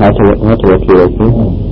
hata wake wake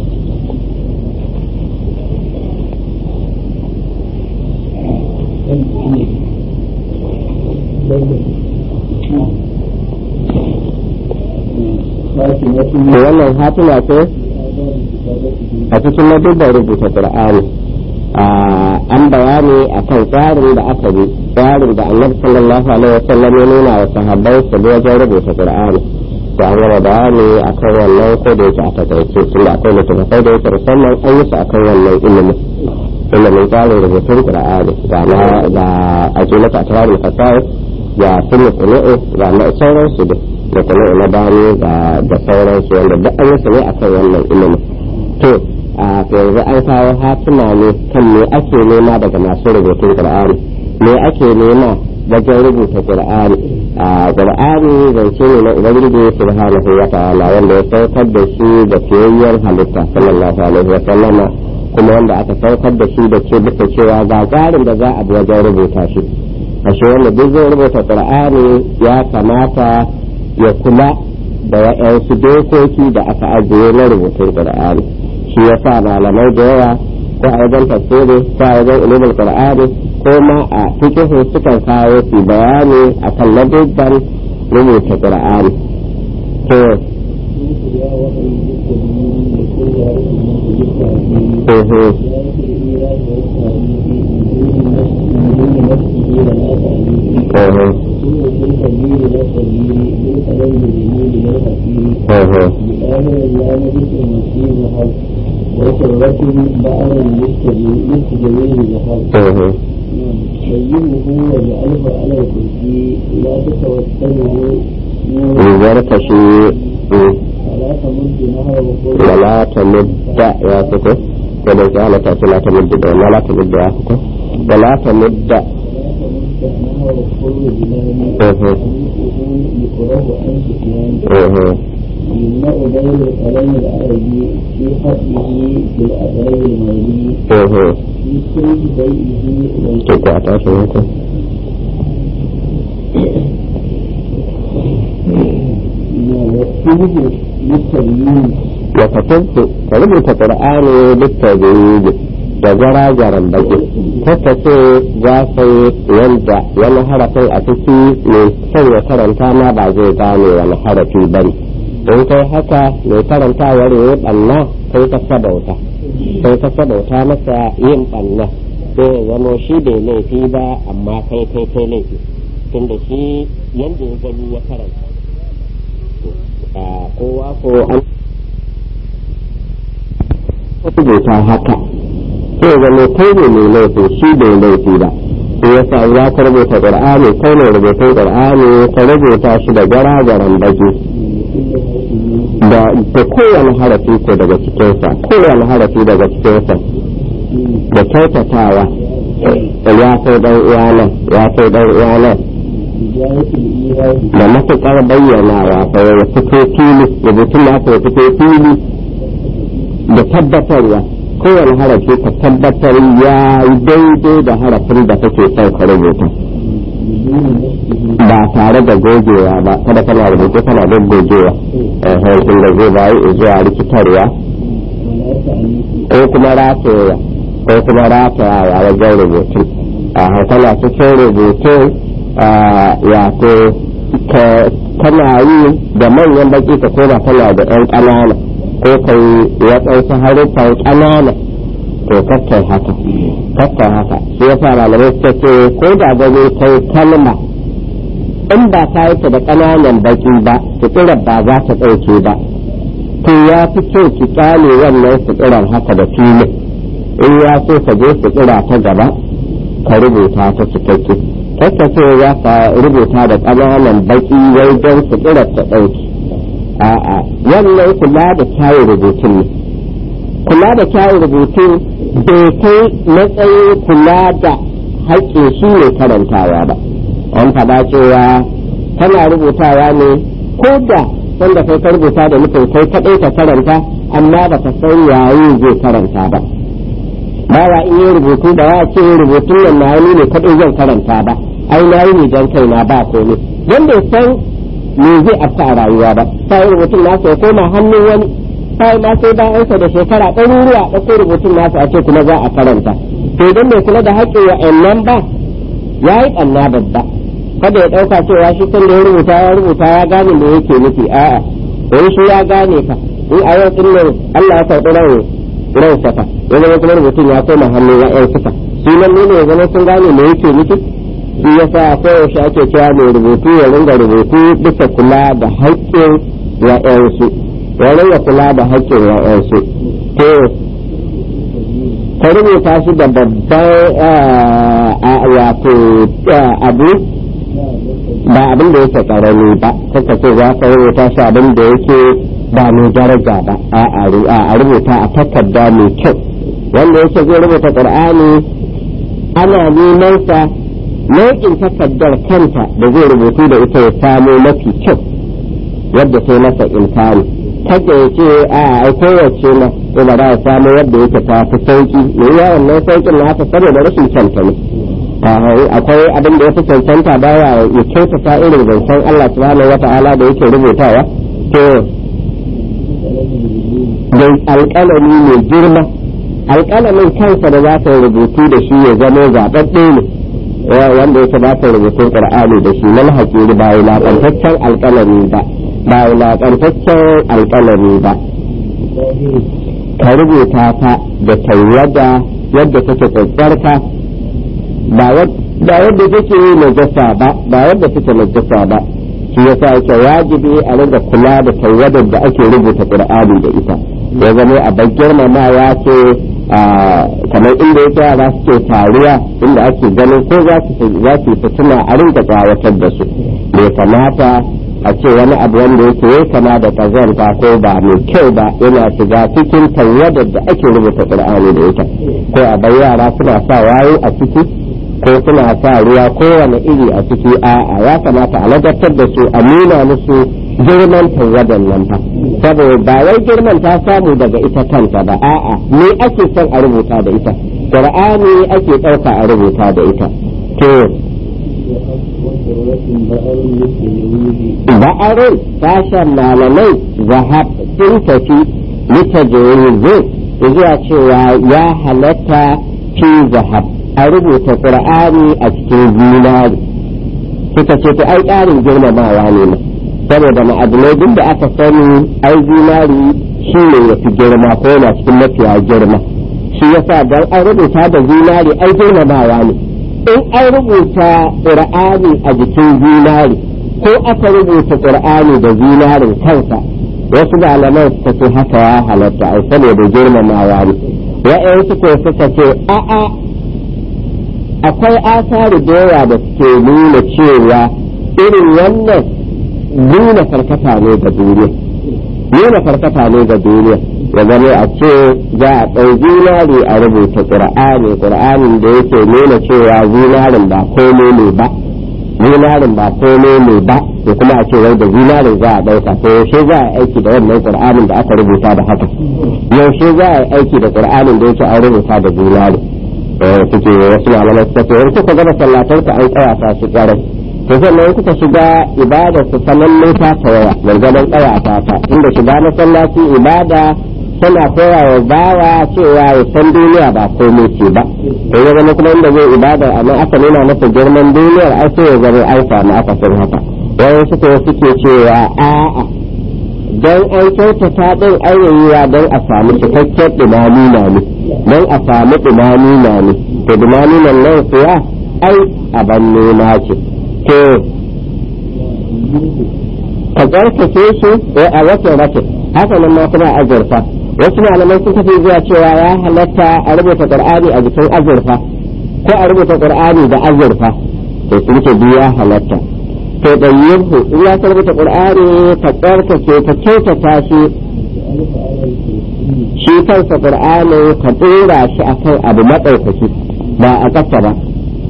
wannan hatima ce a cikin madubban rubuta qur'ani an bayani a kan tsarin da aka bi tsarin da annabi sallallahu alaihi wasallam ya nuna wa sahabbai su bi wajen rubuta qur'ani to an gama bayani a kan wannan ko da yake a takaice tun da akwai littattafai da yake musamman an yi su a kan wannan ilimin ilimin tsarin rubutun qur'ani ga na ga ajiyar a tawarin fasahar ga sunni kunu'u ga na sauransu da da kunu'u na bani da sauransu wanda duk an yi su ne a kan wannan ilimin to a yanzu an kawo hatuna ne kan me ake nema daga masu rubutun qur'ani me ake nema wajen rubuta qur'ani a qur'ani zance ne na ubangiji subhanahu wa ta'ala wanda ya saukar da shi da fiyayyar halitta sallallahu alaihi wa sallama kuma wanda aka saukar da shi da ke bisa cewa ga tsarin da za a bi wajen rubuta shi ashe wanda duk zai rubuta qur'ani ya kamata ya kula da wa'yansu dokoki da aka ajiye na rubutun qur'ani shi ya sa malamai da yawa ko a wajen tafsiri ko a wajen ilimin qur'ani ko ma a fikihu sukan kawo su bayani akan ladubban rubuta qur'ani to وشرة بعض المستجوين بحق بينه واجعله على الكرسي لا تتوسله ليرتشي فلا تمد نهره ولا تمد يا فكو ولا جعل تأتي لا تمد ولا تمد يا فكو ولا تمد ولا تمد نهر الحر بلاني اها يقرأ عن سفيان اها يمنع بين الكلام العربي في حقه بالأداء المالي اها في سرد بيئه تقوى تعشي منكم والسلب للتبيين وكتبت rubuta qur'ani littabi'id da jarajaran baki kaka ce za ka yi yanda wani harafin a ciki mai son ya karanta ma ba zai gane wani harafi ba ne in kai haka mai karantawar ya banna kai ka sabauta kai ka sabauta masa yin banna sai ya zamo shi bai laifi ba amma kai kai kai laifi tunda shi yanda ya gani ya karanta kowa ko an rubuta haka sai zama kai ne mai laifi shi bai laifi ba sai ya sa za ka rubuta qur'ani kai ne rubutun qur'ani ka rubuta shi da garagaran baki da da kowane harafi ko daga cikinsa kowane harafi daga cikinsa da kyautatawa ya kai dan uwana ya kai dan uwana بداية الإيراد da matuƙar bayyanawa fa ya fito fili rubutun da aka fito fili da tabbatarwa kowane harafi ka tabbatar ya yi daidai da harafin da kake son ka rubuta بدون نفسه ba tare da gogewa ba kada kana rubutu kana da gogewa hankali da zai bayi zuwa rikitarwa ولا تعنيف ko kuma rataya ko kuma ratayawa wajen rubutu a hankala cikin rubutu wato kana yi da manyan baki ka koma kana da yan ƙanana ko kai waɗansu haruffan ƙanana to kakkai haka kakkai haka shi ya sa malamai suka ce ko da gani kai kalma in ba ka yi ta da ƙananan baki ba suturar ba za ta ɗauke ba to ya fi kyau ki kyale wannan suturar haka da filin in ya so ka je sutura ta gaba ka rubuta ta cikakke kakka ce za ka rubuta da ƙananan baki wai don suturar ta ɗauki a'a wannan kula da kyawun rubutun ne kula da kyawun rubutun bai kai matsayin kula da haƙƙin shi ne karantawa ba an faɗa cewa tana rubutawa ne ko da wanda kai ka rubuta da nufin kai kaɗai ka karanta amma ba ka san yayin zai karanta ba ba wa in yi rubutu da ya ce rubutun nan na ne kaɗai zan karanta ba ai na yi ne don kaina ba komai wanda ya san me zai afta a rayuwa ba sai rubutun na ya koma hannun wani sai ma sai bayan sa da shekara ɗaruruwa ɗauko rubutun nasa a ce kuma za a karanta to idan bai kula da haƙƙin wa'annan ba ya yi ɓanna babba kada ya ɗauka cewa shi kan da ya rubuta ya rubuta ya gane me yake nufi a'a wani shi ya gane ka in a yau ɗin Allah ya karɓi ran ran saka ya zama kuma rubutun ya koma hannun ya'yan suka shi nan ne ya zama sun gane me yake nufi shi yasa koyaushe ake cewa mai rubutu ya ringa rubutu bisa kula da haƙƙin ya'yansu ya ringa kula da haƙƙin ya'yansu to ka rubuta shi da babban wato abu ba abin da yake karami ba kaka ce za ka rubuta shi abin da yake ba mai daraja ba a rubuta a takarda mai kyau wanda yake zai rubuta qur'ani ana neman sa nau'in takardar kanta da zai rubutu da ita ya samo mafi kyau yadda ta masa imkani kada ya ce a ai kowace ma ko ba za a samu yadda yake ta fi sauki me ya wannan saukin na haka saboda rashin kyanta ne akwai abin da ya fi cancanta baya ya kyautata irin zancen Allah subhanahu wata'ala da yake rubutawa to da alƙalami mai girma alƙalamin kansa da za ta rubutu da shi ya zama zaɓaɓɓe ne wanda yake ba ta rubutun ƙur'ani da shi nan hakiri ba wulaƙantaccen alƙalami ba ba wulaƙantaccen alƙalami ba ka rubuta ta da tayyada yadda take tsarka ba yadda take najasa ba ba yadda take najasa ba shi yasa yake wajibi a ringa kula da taywadar da ake rubuta qur'ani da ita ya zama a bar girmamawa ce kamar inda yake yara suke taruwa inda ake ganin ko za su fituna a ringa tsawatar da su bai kamata a ce wani abu wanda yake ya kama da kazanta ko ba mai kyau ba yana shiga cikin taywadar da ake rubuta qur'ani da ita ko a bar yara suna sa wayo a ciki ko suna sa ruwa kowane iri a ciki a'a ya kamata a ladabtar da su a nuna musu girman tawadan nan fa saboda ba wai girman ta samu daga ita kanta ba a'a me ake son a rubuta da ita qur'ani ake ɗauka a rubuta da ita to ba'arun sashen malamai zahab sun tafi litajoyi zuwa cewa ya halatta fi zahab a rubuta qur'ani a cikin zinari suka ce to ai ƙarin girmamawa ne ma saboda ma'adinai duk da aka sani ai zinari shi ne ya fi girma ko yana cikin mafiya girma shi yasa don an rubuta da zinari ai girmamawa ne in an rubuta qur'ani a jikin zinari ko aka rubuta qur'ani da zinarin kansa wasu malaman suka ce haka ya halatta ai saboda girmamawa ne wa'yansu ko suka ce a'a akwai asari da yawa da suke nuna cewa irin wannan nuna karkata ne ga duniya nuna karkata ne ga duniya ya zama a ce za a ɗau zinari a rubuta ƙur'ani ƙur'anin da yake nuna cewa zinarin ba komai ne ba zinarin ba komai ne ba da kuma a ce wai da zinarin za a ɗauka to yaushe za a aiki da wannan ƙur'anin da aka rubuta da haka yaushe za a aiki da ƙur'anin da yake an rubuta da zinari suke wasu malamai suka ce in kuka gama sallatar ku an tsawata su kwarai to sannan kuka shiga ibada su sanan ne ta tawaya gargadan tsawata ta inda shiga masallaci ibada tana koya wa bawa cewa ya san duniya ba komai ce ba to ya zama kuma inda zai ibada amma aka nuna masa girman duniyar ai sai ya zama an samu aka san haka wani suka suke cewa a'a don an kyautata din ayyayiwa don a samu cikakken dumami na ne don a samu dumami na ne to dumami nan nan kuwa ai aban nema ce to ka tsarkake shi a watan rakin haka nan ma kuma azurfa wasu malamai sun tafi zuwa cewa ya halatta a rubuta qur'ani a jikin azurfa ko a rubuta qur'ani da azurfa to sun ce biya halatta to ɗayyinhu in ya rubuta qur'ani ka tsarkake ka kyautata shi shi kansa qur'ani ka dora shi akan abu maɗaukaki ba a ƙasa ba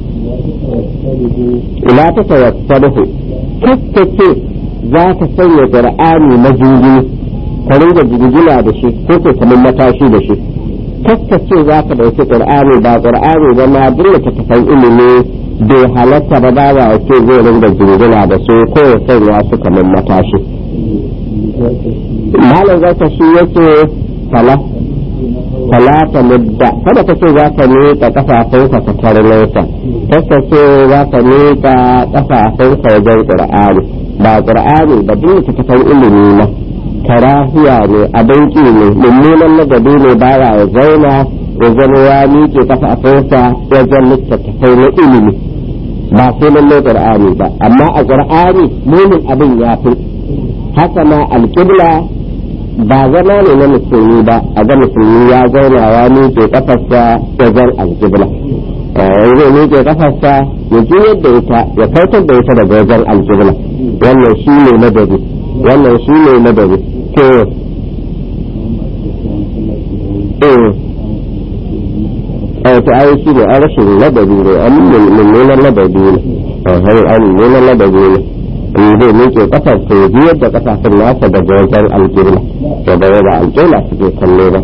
ila ta tawassaluhu kaskace za ka sanya qur'ani majuji ka ringa jirgina da shi ko ko kamar matashi da shi kaskace za ka ɗauki qur'ani ba qur'ani ba ma duk ta tafan ilimi bai halatta ba ba ya ce zai ringa jirgina da su ko ya sanya su kamar matashi malam zaka shi yake fala fala ta mudda kada ka ce za ka miƙa kafafunka ka tarnota kasa ce za ka miƙa kafafunka wajen qur'ani ba qur'ani ba duk littattafan ilimi na karahiya ne abin ƙi ne mummunan ladabi ne baya ya zauna ya zama ya miƙe kafafunsa wajen littattafai na ilimi ba sai lalle qur'ani ba amma a qur'ani mumin abin ya fi haka ma alƙibla ba zama ne na musulmi ba a ga musulmi ya zauna ya miƙe kafarsa wajen alƙibla zai miƙe kafarsa ya ji yadda ita ya kautar da ita daga wajen alƙibla wannan shi ne madadi wannan shi ne madadi to eh to ai shi ne an rashin ladabi ne an mummunan ladabi ne an mummunan ladabi ne in zai miƙe kafar to ya ji yadda kafafun nasa daga wajen alƙibla da da yadda alƙibla suke kallo ba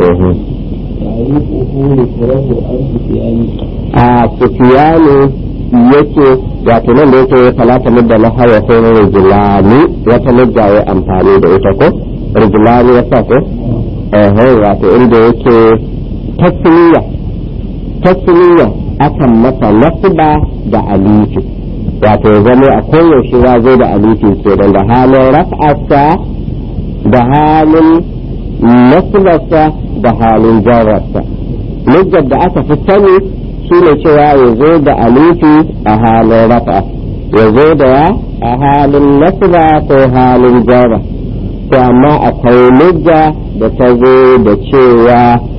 a sufiyani yake wato nan da yake falata mudda na hawa ko rijilani wata mudda ya amfani da ita ko rijilani ya sa ko wato inda yake tasiriya tasiriya akan masa nasba da alifi wato ya zama a koyaushe ya zo da alifi ke da halin raf'arsa da halin nasbarsa da halin jarrarsa mujjar da aka fi sani shi ne cewa ya zo da alifi a halin rafa ya zo da ya a halin nasba ko halin jarra to amma akwai mujja da ta zo da cewa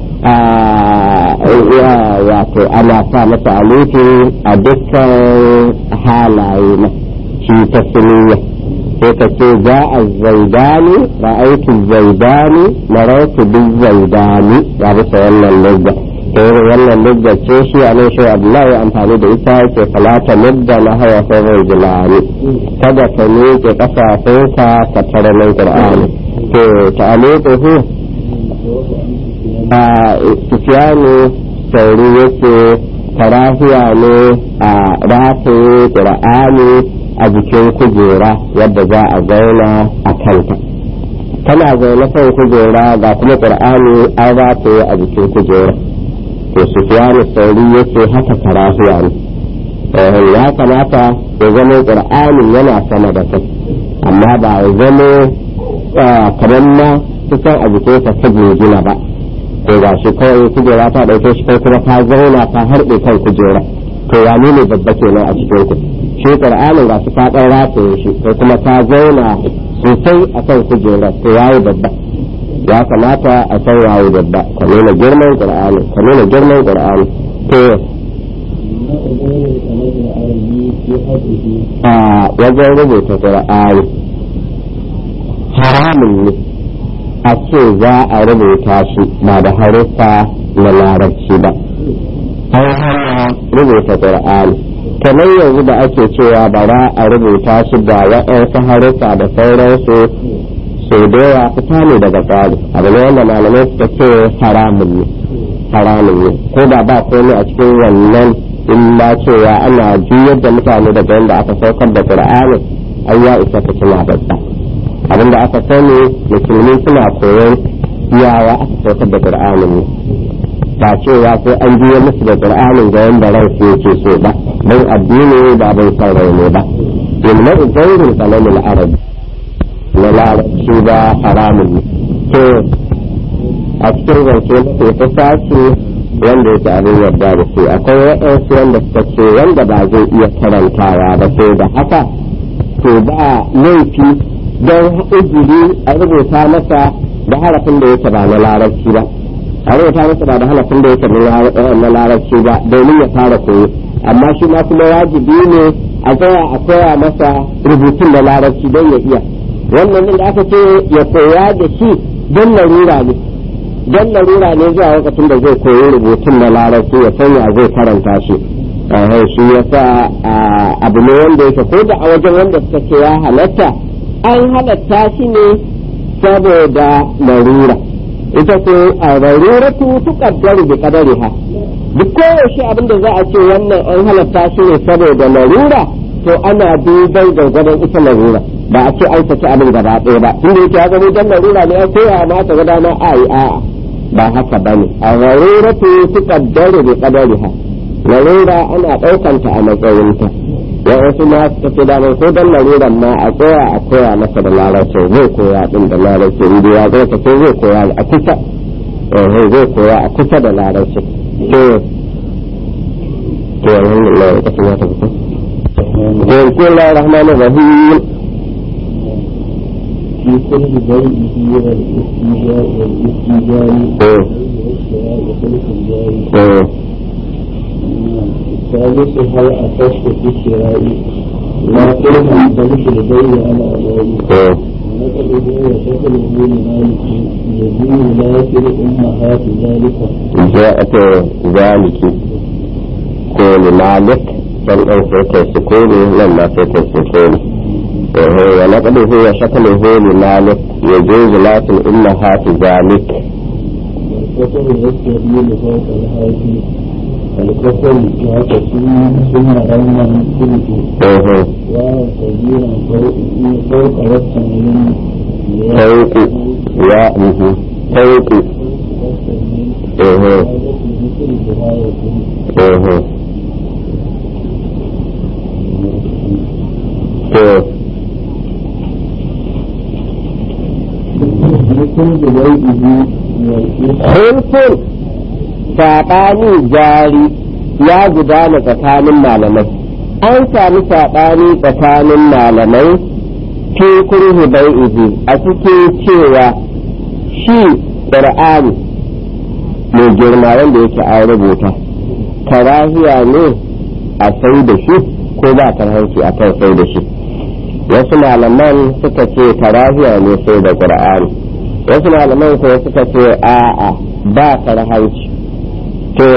wato ana sa masa alifi a dukkan halaye na shi ta suniya sai ka ce za a zaidani ra'aitu zaidani marautu duk zaidani ga bisa wannan lugga ta yi wannan lugga ce shi a nan shi abdullahi amfani da ita ke falata mudda na hawa sauran jilani kada ka miƙe ƙafafunka ka tara nan qur'ani to ta aliƙuhu a sufiyanu sauri yake karahiya ne a rataye ƙur'ani a jikin kujera yadda za a zauna a kanta tana zaune kan kujera ga kuma ƙur'ani an rataye a jikin kujera to sufiyanu sauri yake haka karahiya ne ya kamata ya zama ƙur'ani yana sama da kai amma ba ya zama kamar na kusan a jikinsa ta gina ba to ga shi kawai kujera ta ɗauke shi kai kuma ta zauna ta harbe kan kujera to ya ne babba kenan a cikin ku shi qur'anin ga shi ta ɗan rataye shi kai kuma ta zauna sosai a kan kujera to yayi babba ya kamata a san yayi babba ka nuna girman qur'ani ka nuna girman qur'ani to a wajen rubuta qur'ani haramun ne a ce za a rubuta shi ba da haruffa na larabci ba an hana rubuta qur'ani kamar yanzu da ake cewa bara a rubuta shi da waɗansu haruffa da sauransu sau da yawa fita ne daga tsari abu ne wanda malamai suka ce haramun ne haramun ne ko da ba komai a cikin wannan illa cewa ana juyar da mutane daga yadda aka saukar da qur'ani ai ya isa ta tuna babba abin da aka sani musulmi suna koyon yawa aka saukar da qur'anin ne ba cewa sai an biyo musu da qur'anin ga yanda ran su yake so ba don addini ba bai san rai ne ba inna uzairul kalamul arabi na larabci ba haramun ne to a cikin zance ke ta sashi wanda yake abin yarda da su akwai waɗansu wanda suka ce wanda ba zai iya karantawa ba sai da haka to ba laifi don ujiri a rubuta masa da harafin da yake ba na larabci ba a rubuta masa ba da harafin da yake na larabci ba domin ya fara koyo amma shi ma kuma wajibi ne a tsaya a koya masa rubutun da larabci don ya iya wannan da aka ce ya koya da shi don larura ne don larura ne zuwa lokacin da zai koyi rubutun na larabci ya sanya zai karanta shi shi yasa abu ne wanda yake ko da a wajen wanda suka ce ya halatta an halatta shi ne saboda larura ita ce a laruratu tuqaddaru bi qadariha duk koyaushe abin da za a ce wannan an halatta shi ne saboda larura to ana dubai gwargwadon ita larura ba a ce an saki abin gaba ɗaya ba tunda yake ya zama dan larura ne ya koya ma ta ga dama a yi a'a ba haka ba ne a laruratu su kaddare da kadariha larura ana ɗaukanta a matsayinta ya wasu ma suka ce damar ko dan laruran ma a tsaya a koya masa da larabci zai koya din da larabci inda ya zai ta zai koya a kusa zai koya a kusa da larabci to to alhamdulillah ya kasu ya ta fito بسم الله الرحمن الرحيم في كل بيئه والاستيجاء والاستيجاء والشراء وخلق الجاري الثالث هل أخذت في الشراء لا قلنا بل في البيع على أبواب ونقله وشكله لمالك يزيد لكن أمهات ذلك جاءت ذلك كون مالك dan ɗan sai kai sukuni nan ma sai kai sukuni wa naqduhu wa shakluhu li malik yajuz lakin inna hati zalik والكفر يستهيل فوق الهاتي الكفر يعتصم ثم رمى من كله وكبيرا فوق فوق والتمرين فوق يا فوق to hulfun saɓani jari ya gudana tsakanin malamai an sami saɓani tsakanin malamai fi kurhu bai'ihi a cikin cewa shi ƙur'ani mai girma wanda yake an rubuta karahiya ne a sai da shi ko ba karhanci a kan sai da shi wasu malaman suka ce karahiya ne sai da qur'ani wasu malaman ko suka ce a'a ba karhanci to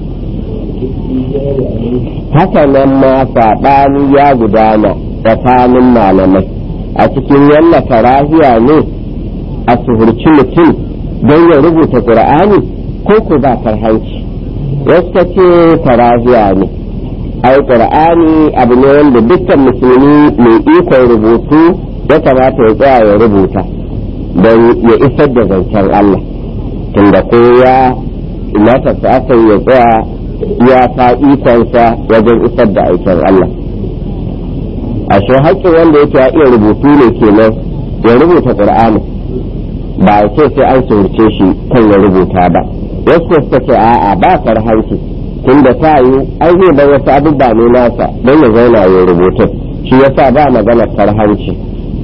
haka nan ma saɓani ya gudana tsakanin malamai a cikin yanna karahiya ne a suhurci mutum don ya rubuta qur'ani ko ko ba karhanci wasu ka ce karahiya ne ai qur'ani abu ne wanda dukkan musulmi mai ikon rubutu ya kamata ya tsaya ya rubuta don ya isar da zancen Allah tunda ko ya mata su aka ya tsaya ya ta ikonsa wajen isar da aikin Allah a shi haƙƙin wanda yake ya iya rubutu ne kenan ya rubuta qur'ani ba ya ce sai an surce shi kan ya rubuta ba wasu suka ce a'a ba karhanci tunda ta yi an zai bar wasu abubuwa ne nasa don ya zauna ya rubutu shi yasa ba magana karhanci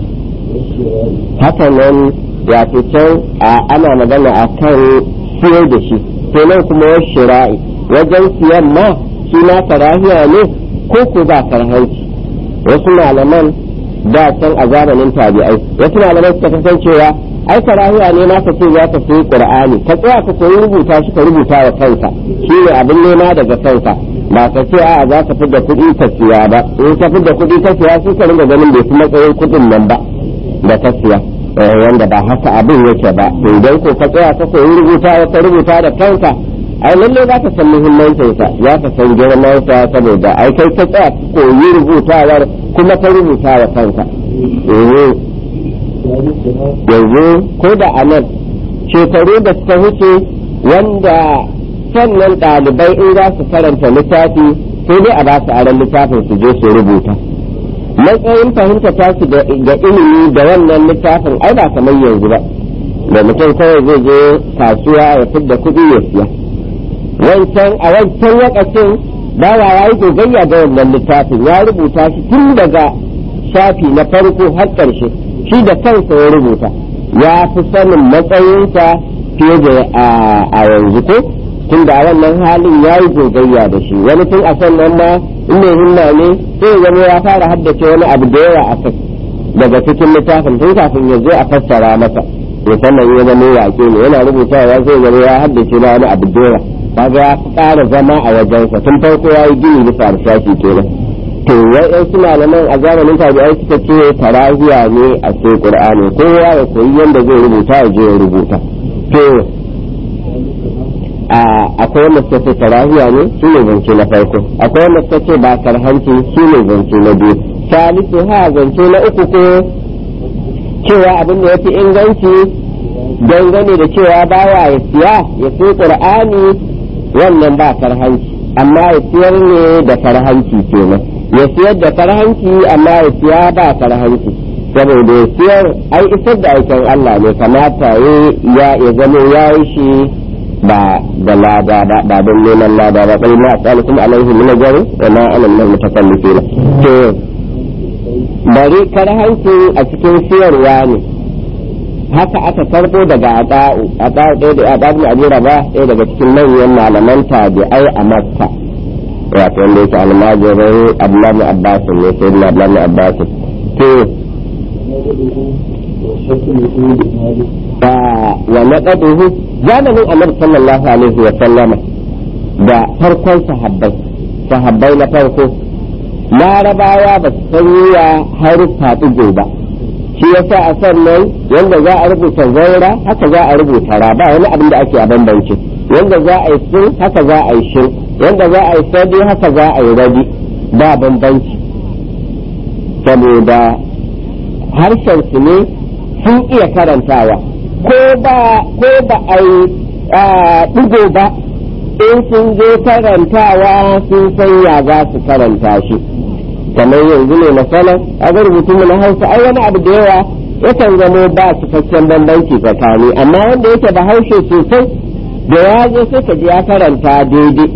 haka nan ya fi can ana magana a kan siyar da shi nan kuma wasu shira'i wajen siyan ma shi na karahiya ne ko ko ba karhanci wasu malaman da can a zamanin tabi'ai wasu malaman suka kasancewa ai karahiya ne ma ka ce za ka sayi qur'ani ka tsaya ka koyi rubuta shi ka rubuta wa kanka shi ne abin nema daga kanka ba ka ce a za ka fidda kuɗi ka siya ba in ka fidda kuɗi ka siya sai ka ringa ganin bai fi matsayin kuɗin nan ba da ka siya wanda ba haka abin yake ba to idan ko ka tsaya ka koyi rubuta ka rubuta da kanka ai lalle za ka san muhimmancin sa za ka san girman sa saboda ai kai ka tsaya ka koyi rubutawar kuma ka rubuta wa kanka yanzu ko da a nan shekaru da suka wuce wanda sannan ɗalibai in za su karanta littafi sai dai a ba su aron littafin su je su rubuta matsayin fahimta ta su ga ilimi da wannan littafin ai ba kamar yanzu ba da mutum kawai zai je kasuwa ya fidda kuɗi ya siya wancan a wancan lokacin bawa ya yi gogayya da wannan littafin ya rubuta shi tun daga shafi na farko har ƙarshe shi da kansa ya rubuta ya fi sanin matsayinsa fiye da a yanzu ko tun da wannan halin ya yi gogayya da shi wani tun a sannan ma in mai himma ne sai ya zama ya fara haddace wani abu da yawa a kai daga cikin littafin tun kafin ya zo a fassara masa musamman ya zama yaƙe ne yana rubutawa sai zama ya haddace na wani abu da yawa kaga ya ƙara zama a wajensa tun farko ya yi gini bisa harshashi kenan to wai su malaman a zamanin tabi'ai suka ce tarahiya ne a sai qur'ani kowa ya koyi yanda zai rubuta ya je ya rubuta to akwai wanda suka ce tarahiya ne shi ne zance na farko akwai wanda suka ce ba karhanci shi ne zance na biyu salisu ha zance na uku ko cewa abin da ya fi inganci dangane da cewa bawa ya siya ya sai qur'ani wannan ba karhanci amma ya siyar ne da karhanci kenan ya siyar da karhanci amma ya siya ba karhanci saboda ya siyar ai isar da aikin Allah ne kamata ya ya zama ya yi shi ba da lada ba ba don neman lada ba kai ma asalikum alaihi min ajri wa ma ana min mutakallifin to bari karhanci a cikin siyarwa ne haka aka karbo daga ada'u ada'u ɗaya da ada'u na ajira ba ɗaya daga cikin manyan malaman tabi'ai a makka wato wanda yake almajirin abdullahi abbas ne sai na abdullahi abbas to wa naqaduhu zamanin annabi sallallahu alaihi wa sallama da farkon sahabbai sahabbai na farko larabawa ba su san ya haruffa ɗigo ba shi yasa a sannan yanda za a rubuta zaura haka za a rubuta ra ba wani abin da ake a bambance yanda za a yi sun haka za a yi shin yanda za a yi sadi haka za a yi rabi ba bambanci saboda harshen su ne sun iya karantawa ko ba ko ba a yi ɗigo ba in sun zo karantawa sun san ya za su karanta shi kamar yanzu ne masana a ga rubutun na hausa ai wani abu da yawa yakan zamo ba cikakken bambanci tsakani amma wanda yake da haushe sosai da ya zo sai ka ji ya karanta daidai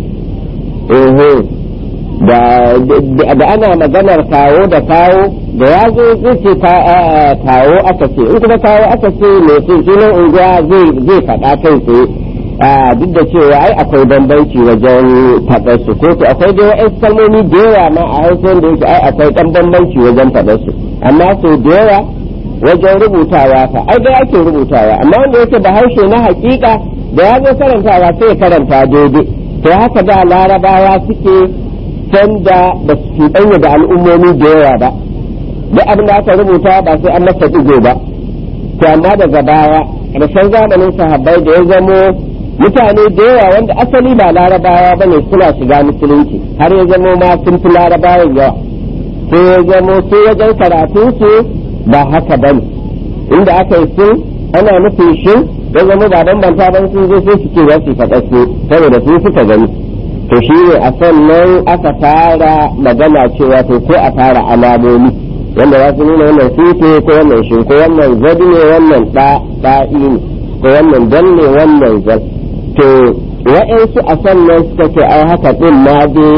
da ana maganar kawo da kawo da ya zo zai ce kawo aka ce in kuma kawo aka ce mai sunan unguwa zai faɗa kai tsaye duk da cewa ai akwai bambanci wajen faɗar su ko to akwai dai wa'in kalmomi da yawa ma a hausa wanda yake ai akwai ɗan bambanci wajen faɗar su amma so da yawa wajen rubutawa fa ai dai ake rubutawa amma wanda yake da harshe na hakika da ya zo karantawa sai ya karanta daidai to haka da larabawa suke sanda ba su cuɗanya da al'ummomi da yawa ba duk abin da aka rubuta ba sai an masa ɗigo ba to amma daga baya ƙarshen zamanin sahabbai da ya zamo mutane da yawa wanda asali ba larabawa ba ne suna shiga musulunci har ya zamo ma sun fi larabawan yawa sai ya zamo sai wajen karatun su ba haka ba ne inda aka yi sun ana nufin shin ya zama ba bambanta ban sun zo sai su ce za su faɗa su saboda su suka gani to shi ne a sannan aka fara magana cewa to ko a fara alamomi wanda za su nuna wannan sute ko wannan shin ko wannan zabi ne wannan ɗa'i ne ko wannan dan ne wannan zan to wa'yansu a sannan suka ce ai haka ɗin ma dai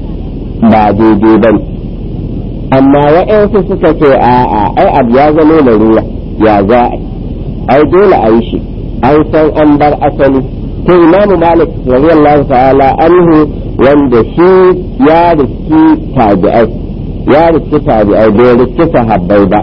ba daidai ba amma wa'yansu suka ce a'a ai abu ya zama larura ya za a ai dole a yi shi an san an bar asali to imamu malik radiyallahu ta'ala anhu wanda shi ya riski tabi'ai ya riski tabi'ai bai riski sahabbai ba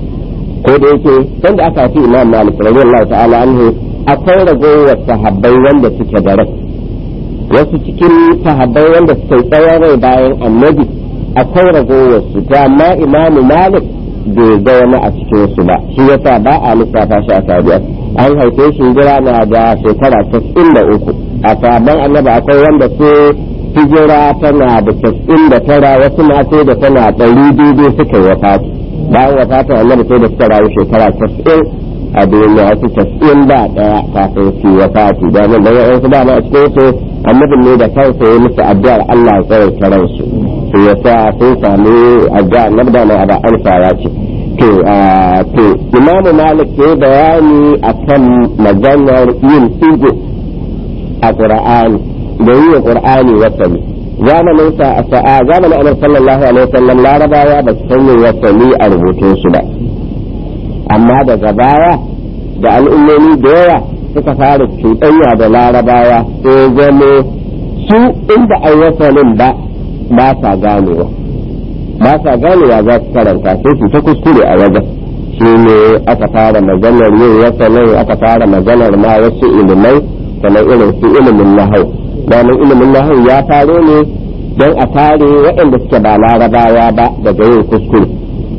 ko da yake sanda aka fi imam malik radiyallahu ta'ala anhu akwai ragowar sahabbai wanda suke da rai wasu cikin sahabbai wanda suke tsawon rai bayan annabi akwai ragowar su to amma imamu malik bai ga wani a cikin su ba shi yasa ba a lissafa shi a tabi'ai an haife shi jira na da shekara 93 a sabon annabi akwai wanda su hijira tana da casa'in da tara wasu na sai da tana ɗari daidai suka yi wafati bayan wafatin annabi sai da suka rayu shekara casa'in a duniya wasu casa'in da ɗaya kafin su wafati da nan da yawan su dama a cikin su annabin ne da kansa ya musu addu'ar Allah ya tsare karansu su ya sa sun sami addu'a annabi da mai ada alfawa ce to to imamu malik ya bayani akan maganar yin igo a qur'ani da yi wa qur'ani wasali zamanin sa a sa'a zamanin annabi sallallahu alaihi wasallam larabawa ba su san yin wasali a rubutun su ba amma daga baya da al'ummomi da yawa suka fara cuɗanya da larabawa sai zamo su inda ai wasalin ba ba sa ganewa ba sa ganewa za su karanta sai su ta kuskure a wajen shi ne aka fara maganar yin wasalin aka fara maganar ma wasu ilimai kamar irin su ilimin nahau domin ilimin nahau ya faro ne don a tare waɗanda suke ba larabawa ba daga yin kuskure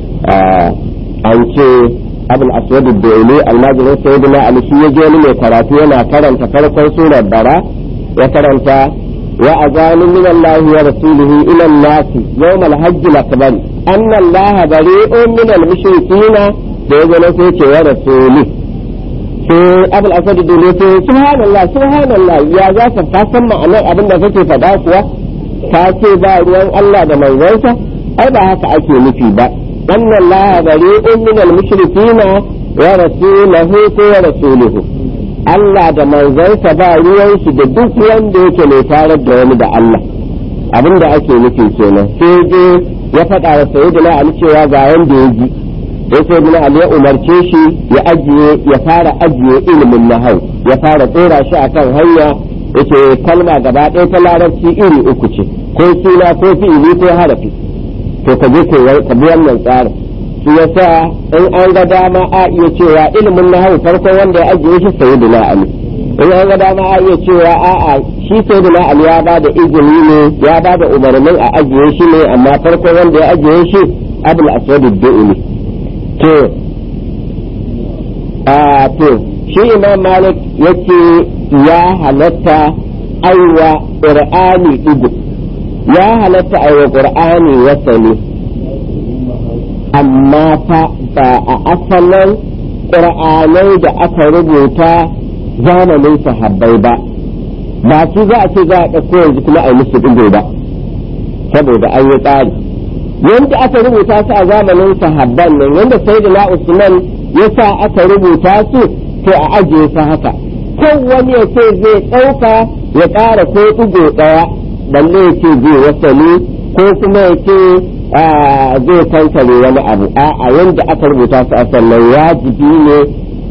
an ce abul aswad ad-daili almajirin sayyidina ali shi yaje wani mai karatu yana karanta farkon surar bara ya karanta وأذان من الله ورسوله إلى الناس يوم الحج الأكبر أن الله بريء من المشركين بإذن سيك ورسوله sai abul asadi dole ce subhanallah subhanallah ya za ka ka san ma'anar abin da kake faɗa kuwa ka ce ba ruwan Allah da manzonsa ai ba haka ake nufi ba anna Allah bari'un min al-mushrikina wa rasuluhu ko wa rasuluhu Allah da manzonsa ba ruwan shi da duk wanda yake mai tare da wani da Allah abin da ake nufi kenan sai je ya faɗa wa sayyidina Ali cewa ga wanda ya ji sai sayyidina Ali ya umarce shi ya ajiye ya fara ajiye ilimin nahau ya fara tsora shi akan hanya yace kalma gaba ɗaya ta larabci iri uku ce ko suna ko fi'ili ko harafi to ka je ka bi wannan tsarin shi yasa in an ga dama a iya cewa ilimin nahau farkon wanda ya ajiye shi sayyidina Ali in an ga dama a iya cewa a'a shi sayyidina Ali ya ba da izini ne ya ba da umarnin a ajiye shi ne amma farkon wanda ya ajiye shi Abul Aswad ad-Du'li to a to shi Imam Malik yace ya halatta aiwa Qur'ani ido ya halatta aiwa Qur'ani wasali amma fa ba a asalin ƙur'anai da aka rubuta zamanin sahabbai ba ba su za a ce za a ɗauko yanzu kuma a yi musu ɗigo ba saboda an yi tsari yanda aka rubuta su a zamanin sahabban nan yanda sai da usman ya sa aka rubuta su to a ajiye su haka kan wani ya ce zai ɗauka ya ƙara ko ɗigo ɗaya balle ya ce zai wasali ko kuma ya ce zai kankare wani abu a yanda aka rubuta su a sannan wajibi ne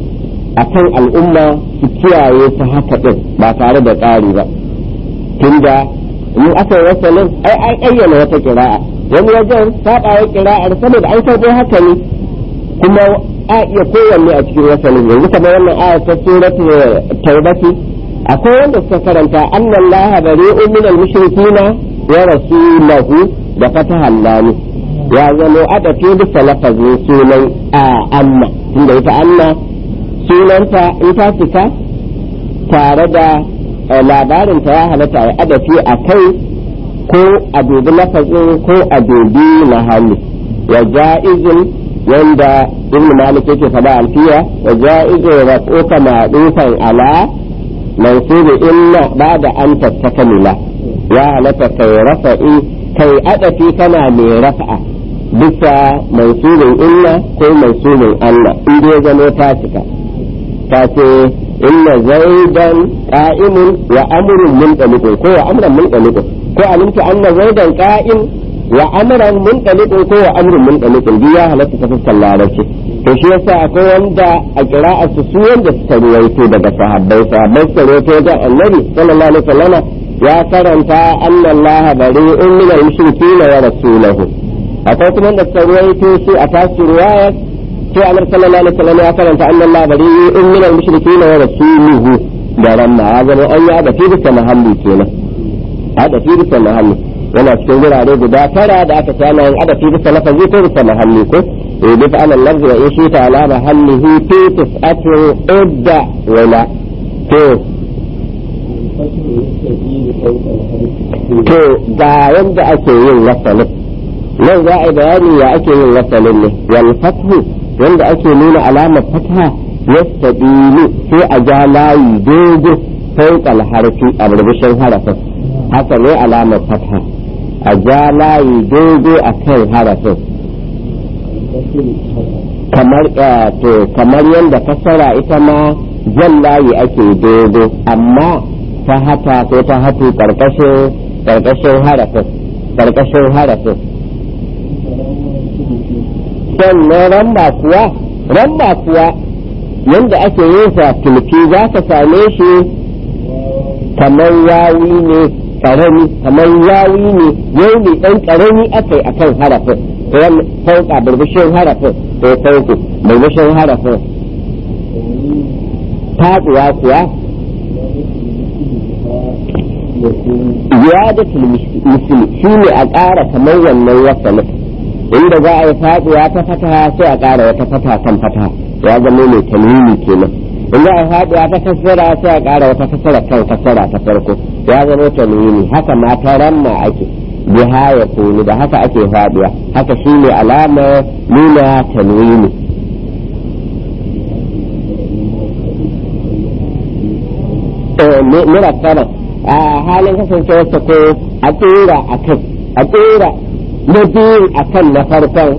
a kan al'umma su kiyaye su haka ɗin ba tare da tsari ba tunda in aka yi wasalin ai an ayyana wata kira'a wani wajen saɓawa kira'ar saboda an karɓo haka ne kuma a iya kowanne a cikin wasalin yanzu kamar wannan aya ta suratu taubati akwai wanda suka karanta annallaha bari'un minal mushrikina wa rasulahu da fatahan lami ya zama adafi bisa lafazin sunan a anna tunda ita anna sunanta in ta fita tare da labarinta ya halatta ya adafi a kai ko a dubi lafazin ko a dubi mahalli wa ja'izin wanda ibn malik yake faɗa alfiya wa ja'izin rafuka ma'rufan ala mansubi inna ba'da an tattakamila ya halatta kai rafa'i kai adafi kana mai rafa'a bisa mansubin inna ko mansubin Allah in dai zama ta cika ta ce inna zaidan qa'imun wa amrun munṭaliqun ko wa amran munṭaliqun ko alimta anna zaidan qa'im wa amran munṭaliqun ko wa amrun munṭaliqun duk ya halatta ta fuskar larabci to shi yasa akwai wanda a kira'ar su su wanda suka ruwaito daga sahabbai sahabbai suka ruwaito da annabi sallallahu alaihi wasallam ya karanta anna Allah bari'un min al-mushrikeena wa rasuluhu akwai kuma da suka ruwaito su a tasu riwayat sai Amr sallallahu alaihi wasallam ya karanta anna Allah bari'un min al-mushrikeena wa rasuluhu da ramma ya zama an yi da fi mahalli kenan ada fi bisa mahalli yana cikin wurare guda tara da aka sana yin ada fi bisa lafazi ko bisa mahalli ko eh bi fa alal lafzi wa in shi ta ala mahallihi fi tis'atu idda wala to to ga yanda ake yin wasalin nan za a yi bayani ya ake yin wasalin ne wal fathu yanda ake nuna alamar fatha yastabilu sai a ja layi dogo fawqa harfi a burbushin harafin haka ne alamar fatha a ja layi dogo a kan harafin kamar to kamar yadda kasara ita ma jan layi ake dogo amma ta hata ko ta hatu karkashin karkashin harafin karkashin harafin sannan ramba kuwa ramba kuwa yadda ake yin sa tulki za ka same shi kamar yawi ne karami kamar yawi ne yau ne dan karami akai akan harafin fauka burbushin harafin ko fauku burbushin harafin faduwa kuwa ziyadatul misli shi ne a ƙara kamar wannan wasalin inda za a yi faduwa ta fataha sai a ƙara wata fata kan fataha ya zama mai tanwini kenan in za a faɗuwa ta kasara sai a ƙara wata kasara kan kasara ta farko ya zama tanwini haka ma ta ramma ake biha ya kunu da haka ake faɗuwa haka shine alamar nuna tanwini murakkaba a halin kasancewarsa ko a tsira a kai a tsira na biyu a kan na farkon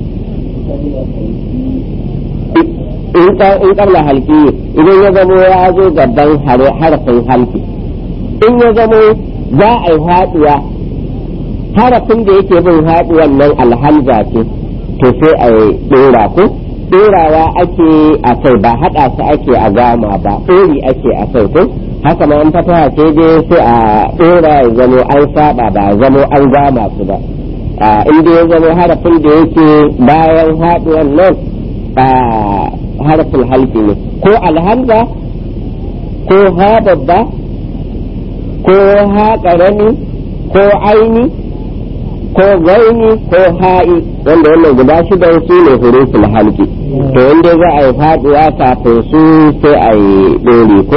in kabla halki idan ya zamo ya zo gaban harafin halki in ya zamo za a yi haɗuwa harafin da yake bin haɗuwan nan alhamza ce to sai a yi ɗora ko ɗorawa ake a kai ba haɗa su ake a gama ba ɗori ake a kai ko haka ma an fata ce dai sai a ɗora ya zamo an saba ba zamo an gama su ba in dai ya zamo harafin da yake bayan haɗuwan nan harafin halki ne ko alhamza ko ha babba ko ha ƙarami ko aini ko gaini ko ha'i wanda wannan guda shidan su ne huruful halki to wanda za a yi faduwa kafin su sai a yi ɗori ko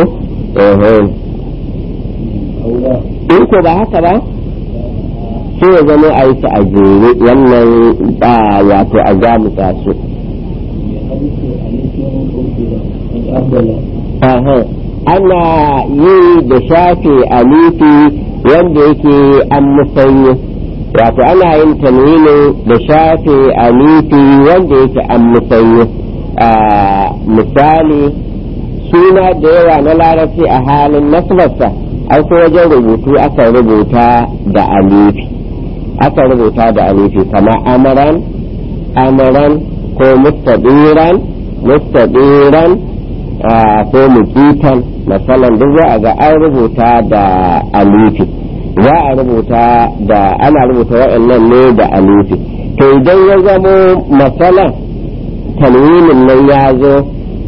in ko ba haka ba sai ya zama a yi su a jere wannan ba wato a gamuta su ana yi da shafe alifi wanda yake an musanyi wato ana yin tanwinin da shafe alifi wanda yake an musanyi misali suna da yawa na larabci a halin nasbarsa an so wajen rubutu aka rubuta da alifi aka rubuta da alifi kama amaran amaran ko mustadiran mustadiran ko mukitan masalan duk za a ga an rubuta da alifi za a rubuta da ana rubuta waɗannan ne da alifi to idan ya zamo masalan tanwinin nan ya zo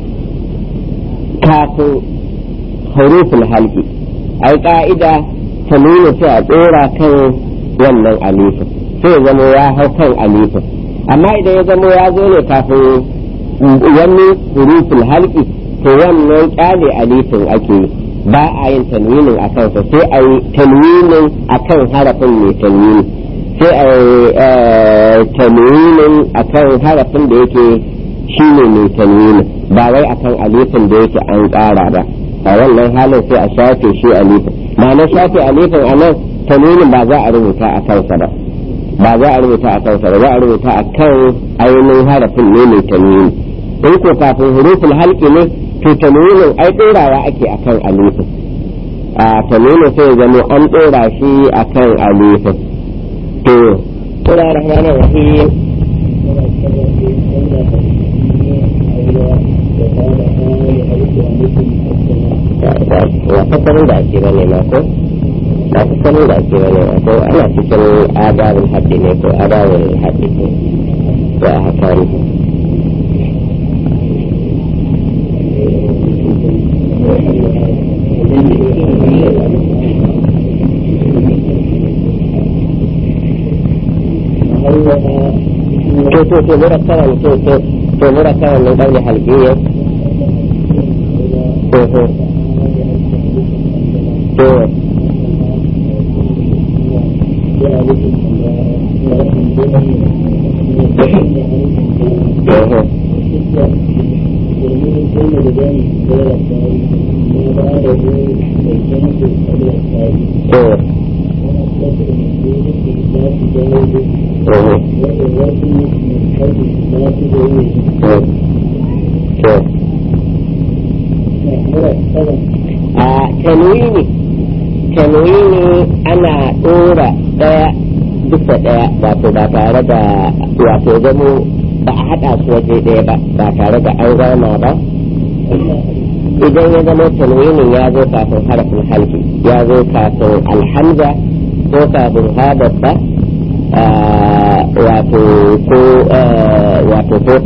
kafin huruful halki ai ka'ida tanwinin sai a tsora kan wannan alifin sai ya zamo ya hau kan alifin amma idan ya zamo ya zo ne kafin wani huruful halki to wannan kyale alifin ake yi ba a yin tanwinin a kansa sai a yi tanwinin a kan harafin mai tanwini sai a yi tanwinin a kan harafin da yake shi ne mai tanwini ba wai a kan alifin da yake an ƙara ba a wannan halin sai a shafe shi alifin ma'ana shafe alifin a nan tanwinin ba za a rubuta a kansa ba ba za a rubuta a kansa ba za a rubuta a kan ainihin harafin ne mai tanwini in ko kafin huruful halki ne to tanwinin ai ɗorawa ake akan alifin a tanwinin sai zama an ɗora shi akan alifin to Tura rahman rahim wa fasarin da ake bane ma ko ba fasarin da ake bane ma ko ana cikin adabin haddi ne ko adabin haddi ne to a haka ne to to to murakkaban to to to murakkaban min qawli halqiyya to to to to a tanwini tanwini ana ɗora ɗaya bisa ɗaya wato ba tare da wato zamo ba a haɗa su waje ɗaya ba ba tare da an zama ba idan ya zama tanwinin ya zo kafin harafin halki ya zo kafin alhamza ko kafin ha babba wato ko wato ko